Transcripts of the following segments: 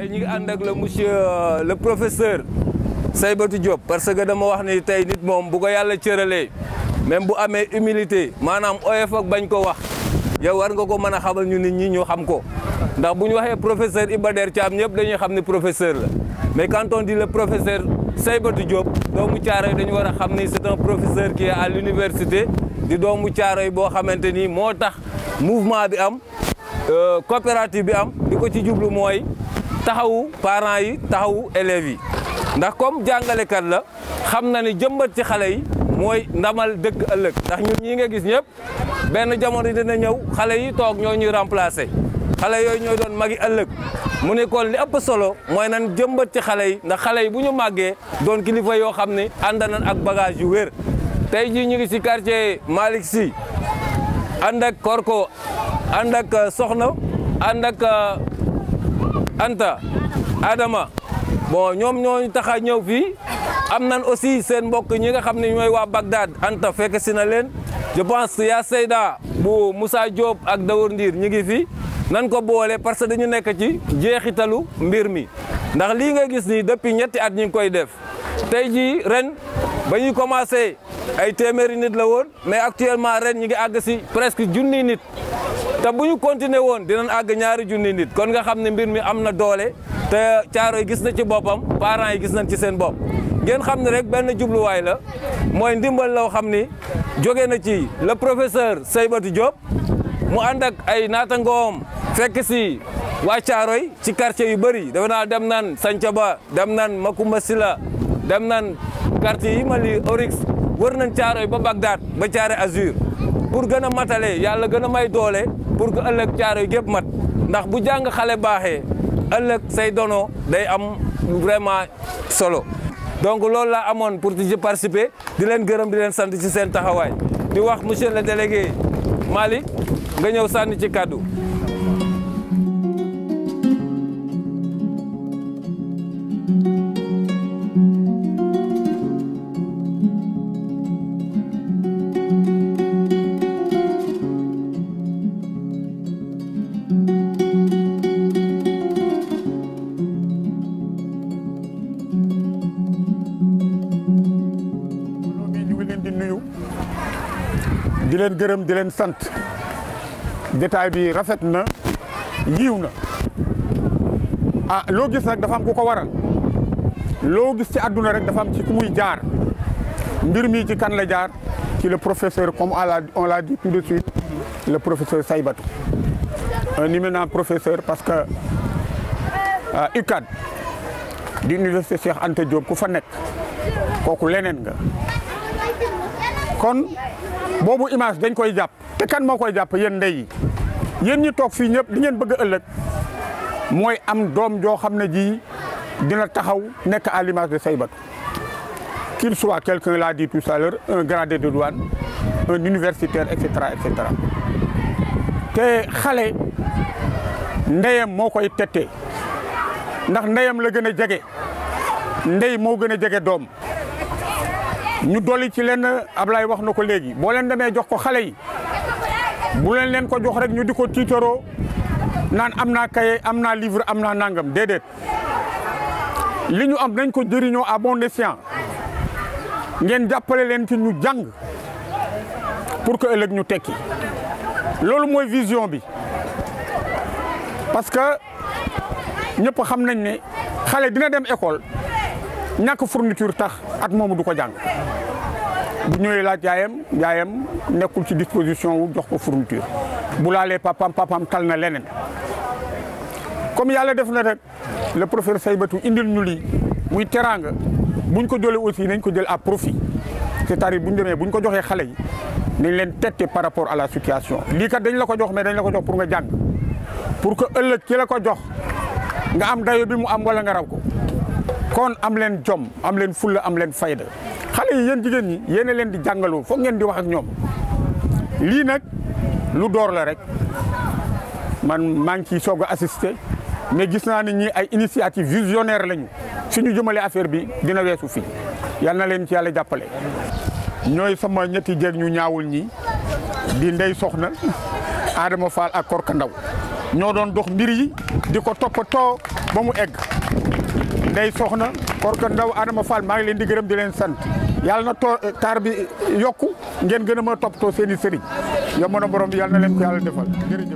tey ñu ngi ànd ak le monsieur le professeur Saïbatou Diop parce que dama wax ni tey nit moom bu ko yàlla cëralee même bu amee humilité maanaam oyof ak bañ ko wax yow war nga ko mën a xamal ñu nit ñi ñu xam ko ndax bu ñu waxee professeur Iba Der Thiam ñëpp dañuy xam ni professeur la mais quand on dit le professeur Saïbatou Diop doomu Thiaroye dañu war a xam ni c'est un professeur qui est à l'université di doomu Thiaroye boo xamante ni moo tax mouvement bi am coopérative bi am di ko ci jublu mooy taxawu parents yi taxawu élèves yi ndax comme jàngalekat la xam na ni jëmbat ci xale yi mooy ndamal dëkk ëllëg ndax ñun ñi nga gis ñëpp benn jamono dina ñëw xale yi toog ñoo ñuy remplacer xale yooyu ñooy doon magi ëllëg mu ne kon li ëpp solo mooy nan jëmbat ci xale yi ndax xale yi bu ñu màggee doon kilifa yoo xam ne ànd nañ ak bagage yu wér tey jii ñu ngi si quartier Malick Sy ànd ak Korko ànd ak Soxna ànd ak Anta Adama bon ñoom ñooñu tax a ñëw fii am nan aussi seen mbokk ñi nga xam ne ñooy waa Bagdad Anta fekk si na leen je pense yaa Seyda bu Moussa Diop ak Dawour Ndiir ñu ngi fi nan ko boole parce que dañu nekk ci jeexitalu mbir mi ndax lii nga gis nii depuis ñetti at ñu ngi koy def tey jii ren ba ñuy commencé ay téeméeri nit la woon mais actuellement ren ñi ngi àgg si presque junni nit te bu ñu continuer woon dinañ àgg ñaari junni nit kon nga xam ne mbir mi am na doole te Thiaroye gis na ci boppam parents yi gis nañ ci seen bopp ngeen xam ne rek benn jubluwaay la mooy ndimbal loo xam ni jóge na ci le professeur Saïbatou Diop mu ànd ak ay naatangoom fekk si waa Thiaroye ci quartier yu bëri dafa naa dem nan Santhiaba dem nan Macoumba Sila dem nan quartier yi ma li Orix wër nañ Thiaroye ba Bagdad ba Thiaroye Azur pour gën a matale yàlla gën a may doole pour que ëllëg Thiaroye gépp mat ndax bu jàng xale baaxee ëllëg say dono day am vraiment solo donc loolu laa amoon pour ci participer di leen gërëm di leen sant ci seen taxawaay di wax monsieur le délégué Malick nga ñëw sànni ci kàddu di leen gërëm di leen sant détail bi rafet na yiw na ah loo gis nag dafa am ku ko waral loo gis ci àdduna rek dafa am ci ku muy jaar mbir mi ci kan la jaar ci le professeur comme on l'a dit tout de suite le professeur Saïbatou un éminent professeur parce que UCAD di université Cheikh Anta Diop ku fa nekk kooku leneen nga kon boobu image dañ koy jàpp te kan moo koy jàpp yéen ndey yi yéen ñi toog fii ñëpp li ngeen bëgg a ëllëg mooy am doom joo xam ne ji dina taxaw nekk à l'image de Saïbatou qu'il soit quelqu'un l'a dit tout à l'heure un gradé de douane un universitaire et cetera et cetera te xale ndeyam moo koy tettee ndax ndeyam la gën a jege ndey moo gën a jege doom ñu dolli ci leen Ablaye wax na ko léegi boo leen demee jox ko xale yi bu leen leen ko jox rek ñu di ko tiitaroo naan am naa kaye am naa livre am naa nangam déedéet li ñu am nañ ko jëriñoo à bon escient ngeen jàppale leen ci ñu jàng pour que ëllëg ñu tekki loolu mooy vision bi parce que ñëpp xam nañ ne xale dina dem école ñàkk fourniture tax at moomu du ko jàng bu ñëwee laaj yaayam yaayam nekkul ci disposition wu jox ko fourniture bu laalee papam papam tal na leneen comme yàlla def na rek le professeur Saïbatou indil ñu lii muy teraanga buñ ko jëlee aussi nañ ko jël à profit c'est-à-dire buñ demee buñ ko joxee xale yi nañ leen tette par rapport à la situation lii kat dañ la ko jox mais dañ la ko jox pour nga jàng pour que ëllëg ci la ko jox nga am dayo bi mu am wala nga raw ko kon am leen jom am leen fulla am leen fayda xale yi yéen jigéen ñi yéen leen di jàngaloo foog ngeen di wax ak ñoom lii nag lu door la rek man maa ngi ciy soog a assister mais gis naa ni ñi ay initiative visionnaire lañu suñu jëmale affaire bi dina weesu fii yal na leen ci yàlla jàppale. ñooy sama ñetti jéeg ñu ñaawul ñi di ndey soxna Adama Fall ak Korka Ndaw ñoo doon dox mbir yi di ko toppatoo ba mu egg ndey soxna Korka Ndaw Adama Fall maa ngi leen di gërëm di leen sant yàlla na too taar bi yokku ngeen gën a mën a toppatoo seen i sëriñ yow mën a borom bi yàlla na leen ko yàlla defal jërëjëf.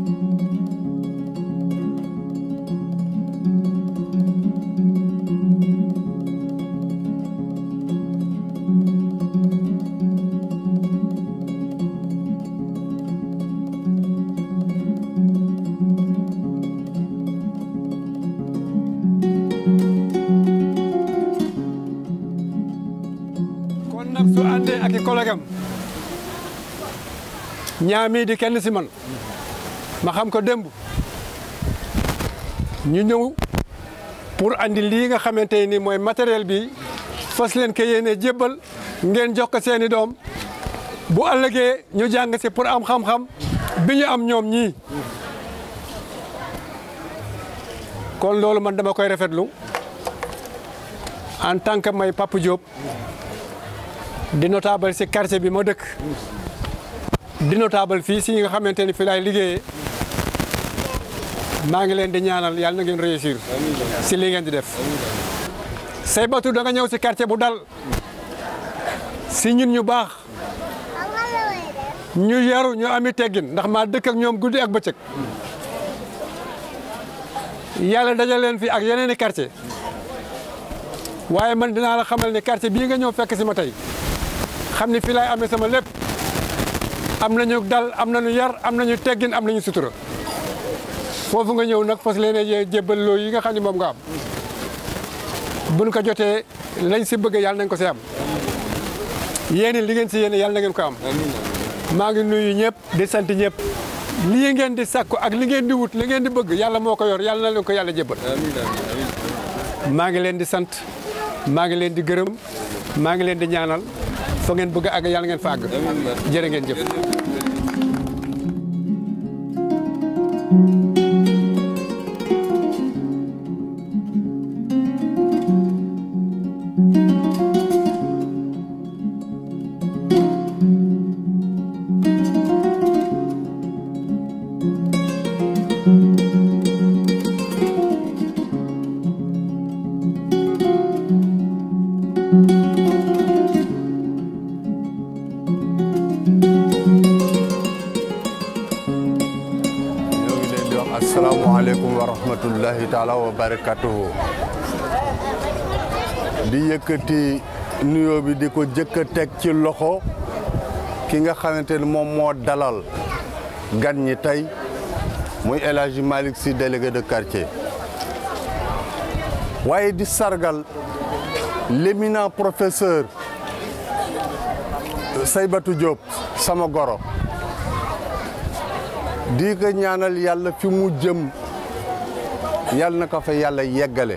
kon nag su àndee ak i collègue am ñaamii di kenn si man ma xam ko démb ñu ñëw pour andi lii nga xamante ni mooy matériel bi fas leen ko yéene jébbal ngeen jox ko seeni doom bu ëllëgee ñu jàng si pour am xam-xam bi ñu am ñoom ñii kon loolu man dama koy rafetlu en tant que may Papa Diop di notable si quartier bi ma dëkk di notable fii si nga xamante ni fi laay liggéeyee maa ngi leen di ñaanal yàlla na ngeen réussir si li ngeen di def Saybatu da nga ñëw si quartier bu dal si ñun ñu baax ñu yaru ñu ami teggin ndax maa dëkk ak ñoom guddi ak bëccëg yàlla dajal leen fi ak yeneen i quartier waaye man dinaa la xamal ne quartier bii nga ñëw fekk si ma tey xam ni fii laay amee sama lépp am nañu dal am nañu yar am nañu teggin am nañu sutura foofu nga ñëw nag fas leen a jébbal loo yi nga xam ne moom nga am buñ ko jotee lañ si bëgg yàlla nañ ko si am yéen li ngeen si yéene yàlla na ngeen ko am maa ngi nuyu ñëpp di sant ñëpp lii ngeen di sàkku ak li ngeen di wut li ngeen di bëgg yàlla moo ko yor yàlla na leen ko yàlla jébbal maa ngi leen di sant maa ngi leen di gërëm maa ngi leen di ñaanal fa ngeen bëgg a àgg yàlla ngeen fa àgg jërë ngeen jëf ñoo ngi leen di wax asalaamaaleykum wa rahmatullahi taala wa barakatuhu di yëkkati nuyoo bi di ko jëkk a teg ci loxo ki nga xamante ni moom moo dalal gan ñi tey muy El Hadji Malick Sy délégué de quartier waaye di sargal l'éminent professeur Saybatou Diop sama goro di ko ñaanal yàlla fi mu jëm yàlla na ko fa yàlla yeggale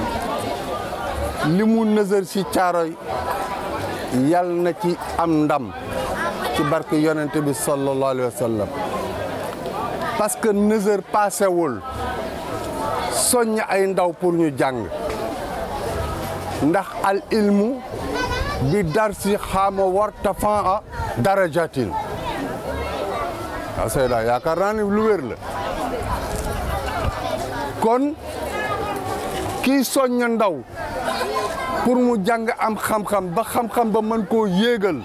li mu nësër ci caaroy yàlla na ci am ndam ci barke yonente bi sallallahu alayhi wa sallam parce que nësër paasewul soññ ay ndaw pour ñu jàng ndax al ilmu bi dar si xaama warta fan a darajatin waaw Seyda yaakaar naa ni lu wér la kon kii soñña ndaw pour mu jàng am xam-xam ba xam-xam ba mën koo yéegal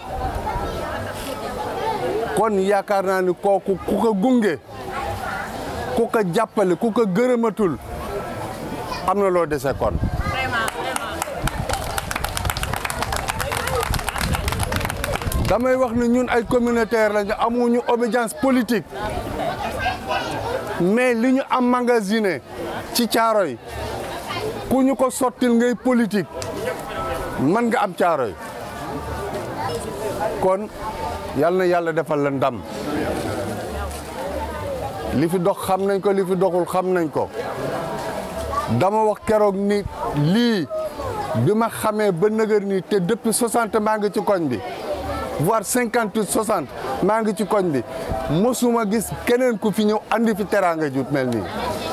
kon yaakaar naa ni kooku ku ko gunge ku ko jàppale ku ko gërëmatul am na loo dese kon damay wax ne ñun ay communautaire lañu amuñu obédience politique mais li ñu am magasiné ci Caaroy ku ñu ko sottil ngay politique mën nga am Caaroy kon yal na yàlla defal la ndam li fi dox xam nañ ko li fi doxul xam nañ ko dama wax keroog ni lii bi ma xamee ba nëgër nii te depuis 60 maa ngi ci koñ bi voire 58 60 maa ngi ci koñ bi mosuma gis keneen ku fi ñëw andi fi teraanga jut mel nii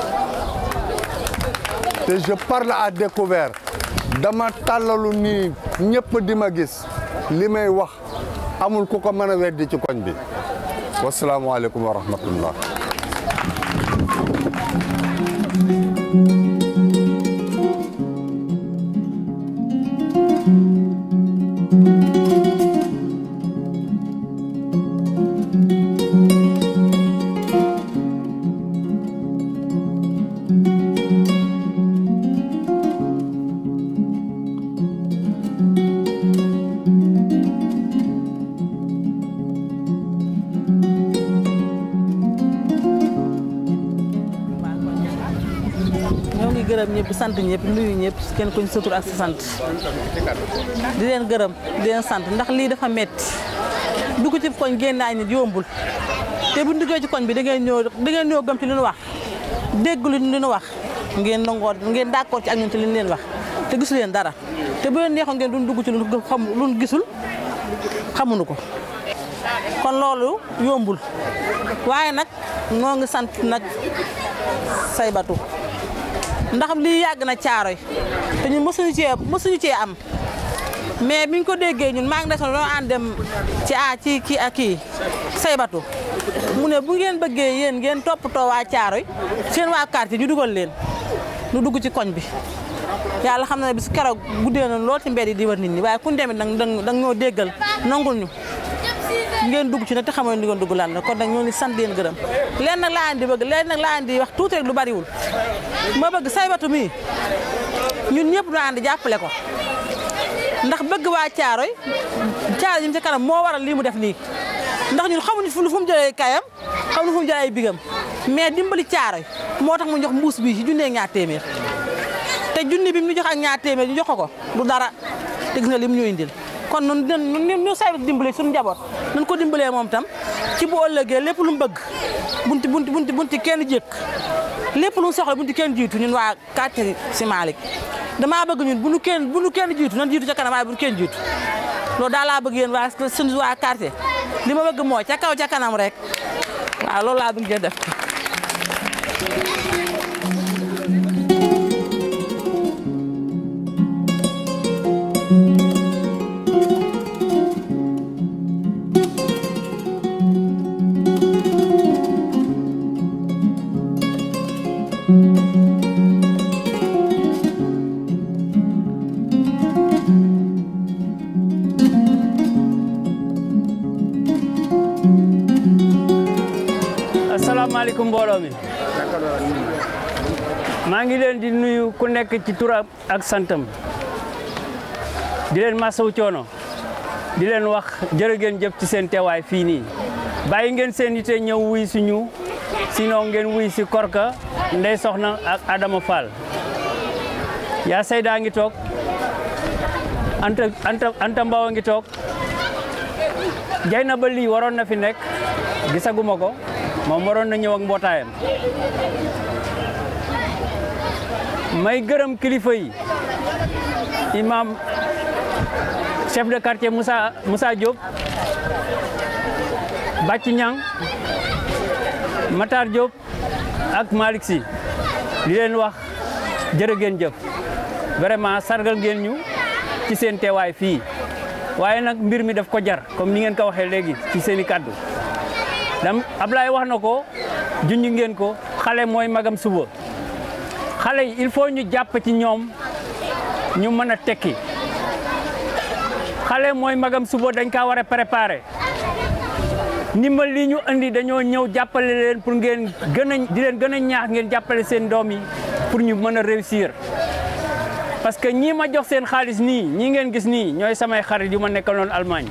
te je parle à découvert dama tàllalu nii ñëpp di ma gis li may wax amul ku ko mën a weddi ci koñ bi wasalaamualeykum wa rahmatullah ñoo ngi gërëm ñëpp sant ñëpp nuyu ñëpp kenn kuñ sa tur ak sa sant di leen gërëm di leen sant ndax lii dafa metti dugg ci koñ génn ay nit yombul te bu duggee ci koñ bi da ngeen ñëw da ngeen ñëw gëm ci li ñu wax dégg lu ñu wax ngeen nangoo ngeen d'accord ci ak ñun ci li ñu leen wax te gisu leen dara te bu leen neexoon ngeen duñ dugg ci lu xam lu gisul xamuñu ko kon loolu yombul waaye nag noo ngi sant nag saybatu ndax lii yàgg na caaroy te ñun mësuñu cee mësuñu cee am mais biñ ko déggee ñun maa ngi desoon loo ànd dem ci a ci kii ak kii saybatu mu ne bu ngeen bëggee yéen ngeen toppatoo waa caaroy seen waa quartier ñu dugal leen ñu dugg ci koñ bi yàlla xam na ne bis keroog guddee na lool ci mbedd yi di war nit ñi waaye kun demit nag dang ñoo déggal nangul ñu ngeen dugg ci nag te xamoon ni ngeen dugg lan la kon nag ñoo ngi sant leen gërëm leen nag laa andi bëgg leen nag laa andi wax tuuti rek lu bariwul ma bëgg saybatu mi ñun ñëpp ñu ànd jàppale ko ndax bëgg waa caaroy caaroy ñu ci kanam moo waral lii mu def nii ndax ñun xamuñu fu fu mu jëlee kayam xamuñu fu mu jëlee ay bigam mais dimbali caaroy moo tax mu jox mbuus bi ci junnee ñaar téeméer te junni bi mu jox ak ñaar téeméer ñu jox ko ko du dara te gis nga lim ñu indil kon nun ñun ñu say dimbale suñu njaboot nañ ko dimbalee moom tam ci bu ëllëgee lépp lu mu bëgg bunti bunti bunti bunti kenn jékk lépp lu mu soxla bunti kenn jiitu ñun waa quartier si Malick damaa bëgg ñun bu nu kenn bu nu kenn jiitu nan jiitu ca kanam waaye bu nu kenn jiitu loolu daal laa bëgg yéen waa suñu waa quartier li ma bëgg mooy ca kaw ca kanam rek waaw loolu laa bëgg ngeen def asalaamaaleykum mbooloo mi maa ngi leen di nuyu ku nekk ci turam ak santam di leen masaw coono di leen wax jërë ngeen jëf ci seen teewaay fii nii bàyyi ngeen seen yite ñëw wuy suñu sinon ngeen wuy si Korka Ndey Soxna ak Adama Fall yaa Seydaa ngi toog Anta Anta Anta Mbaw ngi toog jay na ba lii waroon na fi nekk gisaguma ko moom waroon na ñëw ak mbootaayam may gërëm kilifa yi imam chef de quartier Moussa Moussa Diop Bàcci Ñang Matar Diop ak Malick Sy di leen wax jërë ngeen jëf vraiment sargal ngeen ñu ci seen teewaay fii waaye nag mbir mi daf ko jar comme ni ngeen ko waxee léegi ci seen i kàddu dam Ablaye wax na ko junj ngeen ko xale mooy magam suba xale yi il faut ñu jàpp ci ñoom ñu mën a tekki xale mooy magam suba dañ kaa war a préparer ndimbal li ñu andi dañoo ñëw jàppale leen pour ngeen gën a di leen gën a ñaax ngeen jàppale seen doom yi pour ñu mën a réussir parce que ñii ma jox seen xaalis nii ñii ngeen gis nii ñooy samay xarit yu ma nekkaloon Allemagne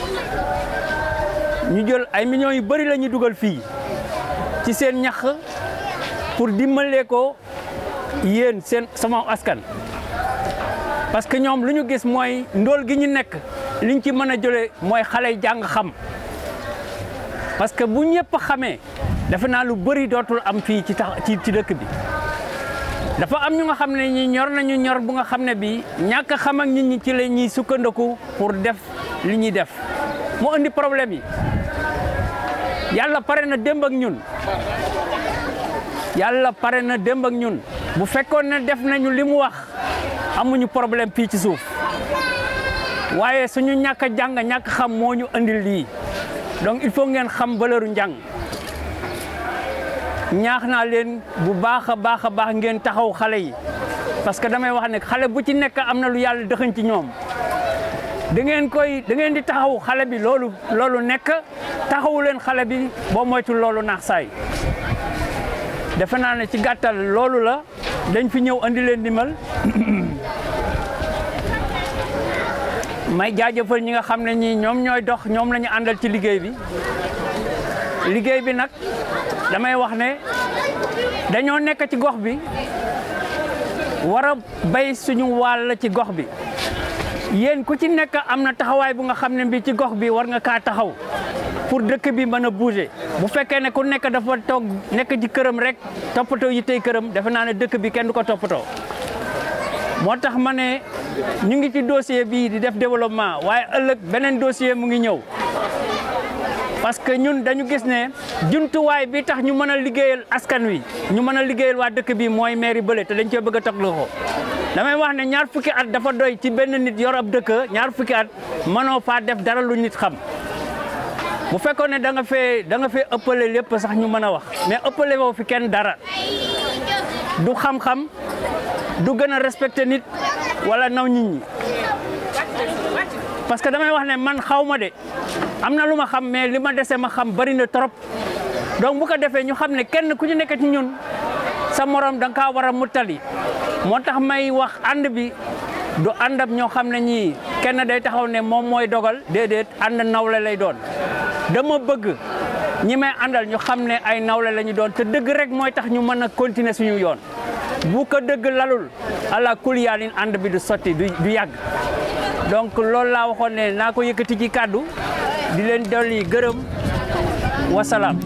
ñu jël ay millions yu bëri la ñu dugal fii ci seen ñax pour dimbalee ko yéen seen sama askan. parce que ñoom lu ñu gis mooy ndóol gi ñu nekk liñ ci mën a jëlee mooy xale yi jàng xam parce que bu ñëpp xamee defe naa lu bëri dootul am fii ci tax ci ci dëkk bi. dafa am ñu nga xam ne ñi ñor nañu ñor bu nga xam ne bi ñàkk a xam ak nit ñi ci la ñuy sukkandiku pour def li ñuy def mu indi problème yi yàlla pare na démb ak ñun yàlla pare na démb ak ñun bu fekkoon ne def nañu li mu wax amuñu problème fii ci suuf waaye suñu ñàkk a jàng ñàkk xam moo ñu andil lii donc il faut ngeen xam valeur njàng ñaax naa leen bu baax a baax a baax ngeen taxaw xale yi parce que damay wax ne xale bu ci nekk am na lu yàlla dëxañ ci ñoom da ngeen koy da ngeen di taxaw xale bi loolu loolu nekk taxawu leen xale bi boo moytul loolu naax saay defe naa ne ci gàttal loolu la dañ fi ñëw andi leen dimbal may jaajëfal ñi nga xam ne ñii ñoom ñooy dox ñoom la ñu àndal ci liggéey bi liggéey bi nag damay wax ne dañoo nekk ci gox bi war a bay suñu wàll ci gox bi yéen ku ci nekk am na taxawaay bu nga xam ne bi ci gox bi war nga kaa taxaw pour dëkk bi mën a bouger bu fekkee ne ku nekk dafa toog nekk ci këram rek toppatoo yi tey këram defe naa ne dëkk bi kenn du ko toppatoo moo tax ma ne ñu ngi ci dossier bii di def développement waaye ëllëg beneen dossier mu ngi ñëw parce que ñun dañu gis ne jumtuwaay bi tax ñu mën a liggéeyal askan wi ñu mën a liggéeyal waa dëkk bi mooy mairie bële te dañ cee bëgg a tog loxo damay wax ne ñaar fukki at dafa doy ci benn nit yor ab dëkk ñaar fukki at mënoo faa def dara lu nit xam bu fekkoon ne da nga fee da nga fee ëppale lépp sax ñu mën a wax mais ëppale woo fi kenn dara du xam-xam du gën a respecté nit wala naw nit ñi parce que damay wax ne man xaw ma de am na lu ma xam mais li ma dese ma xam bari na trop donc bu ko defee ñu xam ne kenn ku ñu nekk ci ñun sa morom da nga kaa war a muttali moo tax may wax ànd bi du àndab ñoo xam ne ñii kenn day taxaw ne moom mooy dogal déedéet ànd nawle lay doon dama bëgg ñi may àndal ñu xam ne ay nawle la ñu doon te dëgg rek mooy tax ñu mën a continuer suñu yoon bu ko dëgg lalul ala kuliyaalin ànd bi du sotti du du yàgg donc loolu laa waxoon ne naa ko yëkkati ci kàddu di leen dolli gërëm wasalaam.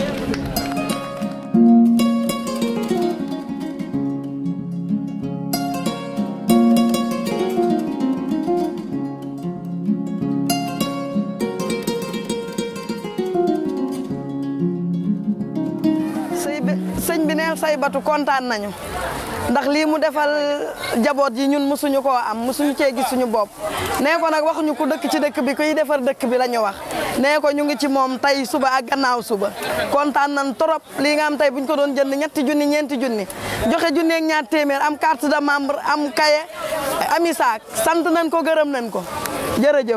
sëy bi sëñ bi neel say batu kontaan nañu ndax lii mu defal jaboot yi ñun musuñu koo am musuñu cee gis suñu bopp nee ko nag waxuñu ku dëkk ci dëkk bi kuy defar dëkk bi la ñu wax nee ko ñu ngi ci moom tey suba ak gannaaw suba kontaan nañ trop lii nga am tey buñ ko doon jënd ñetti junni ñeenti junni joxe junni ak ñaar téeméer am carte de membre am kaye ami saak sant nañ ko gërëm nañ ko jërëjëf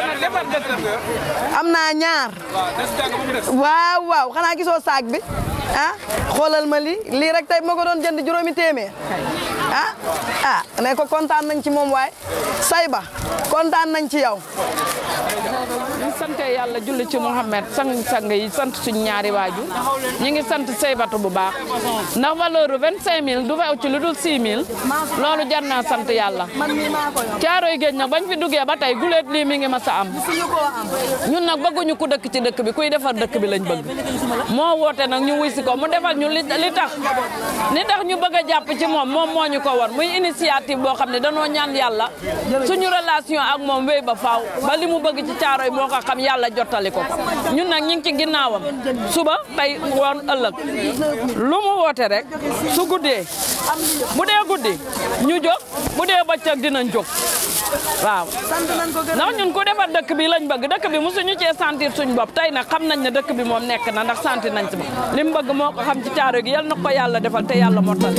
am naa ñaar waaw waaw xanaa gisoo saak bi ah xoolal ma lii lii rek tey ma ko doon jënd juróomi téeméer ah ah ne ko kontaan nañ ci moom waay Sayba kontaan nañ ci yow. ñu sant yàlla julli ci Mouhamed sang-sang yi sant suñ ñaari waajur ñu ngi sant Saybatu bu baax ndax valeur bu 25000 du fa ci lu dul 6000 loolu jar naa sant yàlla. caaroy géej nag bañ fi duggee ba tey guleet lii mi ngi ma sa am ñun nag bëgguñu ku dëkk ci dëkk bi kuy defar dëkk bi lañ bëgg moo woote nag ñu wuy si ko mu defal ñu li li tax li tax ñu bëgg a jàpp ci moom moom moo ñu ko war muy initiative boo xam ne danoo ñaan yàlla suñu relation ak moom wéy ba faaw ba li mu bëgg ci caaroy moo ko xam yàlla jottali ko ko ñun nag ñu ngi ci ginnaawam suba tey woon ëllëg lu mu woote rek su guddee bu dee guddi ñu jóg bu dee bëccëg dinañ jóg waaw ndax ñun ku defar dëkk bi lañ bëgg dëkk bi mosuñu cee sentir suñ bopp tey nag xam nañ ne dëkk bi moom nekk na ndax sentir nañ si li mu bëgg moo ko xam ci caaro gi yal na ko yàlla defal te yàlla mottali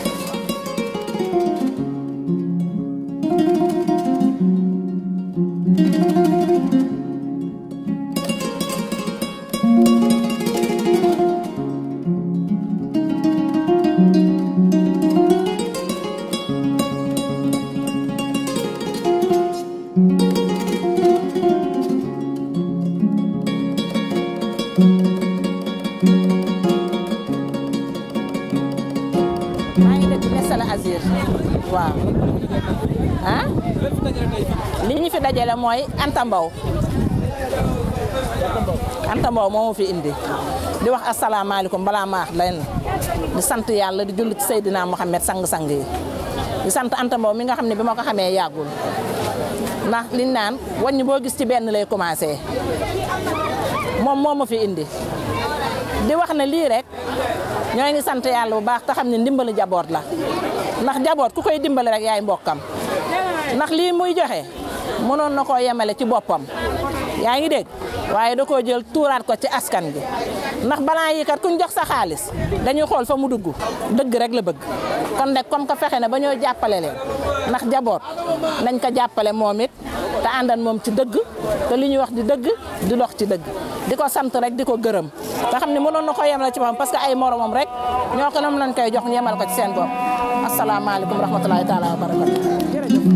maa ngi dëkk Mesala Azir waaw ah li ñu fi dajale mooy Anta Mbow Anta Mbow moo ma fi indi di wax asalaamaaleykum balaa ma wax leen di sant yàlla di julli ci Seydina Mohamed sang-sang yi di sant Anta Mbow mi nga xam ne bi ma ko xamee yàggul ndax liñ naan wàññi boo gis ci benn lay commencé moom moo ma fi indi di wax ne lii rek ñoo ngi sant yàlla bu baax te xam ne ndimbali jaboot la ndax jaboot ku koy dimbali rek yaay mbokkam ndax lii muy joxe mënoon na koo yemale ci boppam yaa ngi dégg waaye da koo jël tuuraat ko ci askan gi ndax balaa yi kat kuñ jox sa xaalis dañuy xool fa mu dugg dëgg rek la bëgg kon nag comme que fexe ne ba ñoo jàppale leen ndax jaboot nañ ko jàppale moom it te àndan moom ci dëgg te li ñuy wax di dëgg di dox ci dëgg di ko sant rek di ko gërëm te xam ne mënoon na ko yemale ci boppam parce que ay moromam rek ñoo ko nam lañ koy jox ñu yemal ko ci seen bopp asalaamaaleykum rahmatulahi taala wa barakatu jërëjëf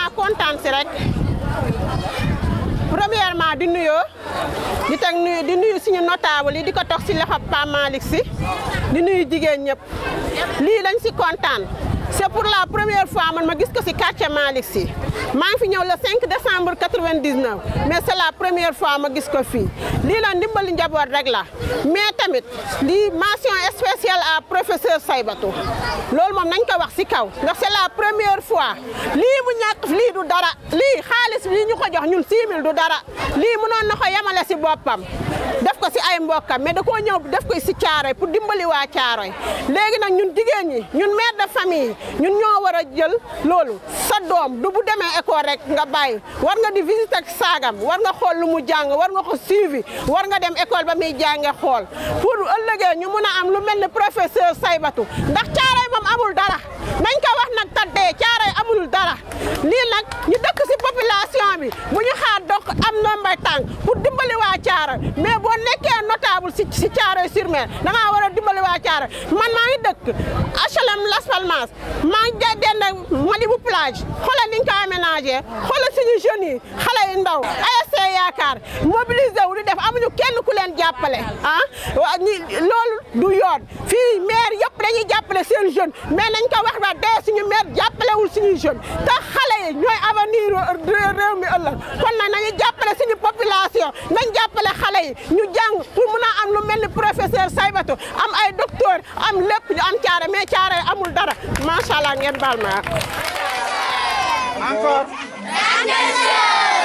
xanaa kontaan si rek premièrement di nuyoo di teg nuyu di nuyu suñu notable yi di ko toog si loxo Pa Malick si di nuyu jigéen ñëpp lii lañ si kontaan c'est pour la première fois man ma gis ko si quartier Malick si maa ngi fi ñëw le 5 décembre 99 mais c'est la première fois ma gis ko fii lii la ndimbali njaboot rek la mais tamit lii mention spéciale à professeur Saybatou loolu moom nañ ko wax si kaw ndax c'est la première fois lii mu ñàkk lii du dara lii xaalis lii ñu ko jox ñun 6000 du dara lii mënoon na ko yemale si boppam def ko si ay mbokkam mais da koo ñëw def ko si caaroy pour dimbali waa caaroy léegi nag ñun jigéen ñi ñun mère de famille ñun ñoo war a jël loolu sa doom du bu demee école rek nga bàyyi war nga di visiter ak saagam war nga xool lu mu jàng war nga ko suivi war nga dem école ba muy jànge xool pour ëllëgee ñu mun a am lu mel ni professeur Saybatou ndax caaroy moom amul dara nañ ko wax nag taddee caaroy amul dara lii nag ñu dëkk si population bi bu ñu xaar donc am ndombay tànk pour dimbali waa caaroy mais boo nekkee notable si si caaroy sur mer da ngaa war a dimbali waa caaroy man maa ngi dëkk HLM Las Palmas maa ngi ja dend Malibu plage xoolal ni ñu ko aménagé xoolal suñu jeunes yi xale yu ndaw ASC yaakaar mobilisé wu di def amuñu kenn ku leen jàppale ah waa ñi loolu du yoon fii maire yëpp dañuy jàppale seen jeune mais nañ ko wax ba dee suñu maire jàppalewul suñu jeune te xale yi ñooy avenir réew mi ëllëg kon nag nañu jàppale suñu population nañ jàppale xale yi ñu jàng pour mun a am lu mel ni professeur Saybatou am ay docteur am lépp ñu am caare mais caare amul dara macha allah ngeen baal ma Encore.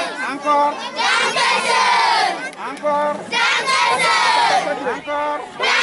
Encore. Encore. Encore.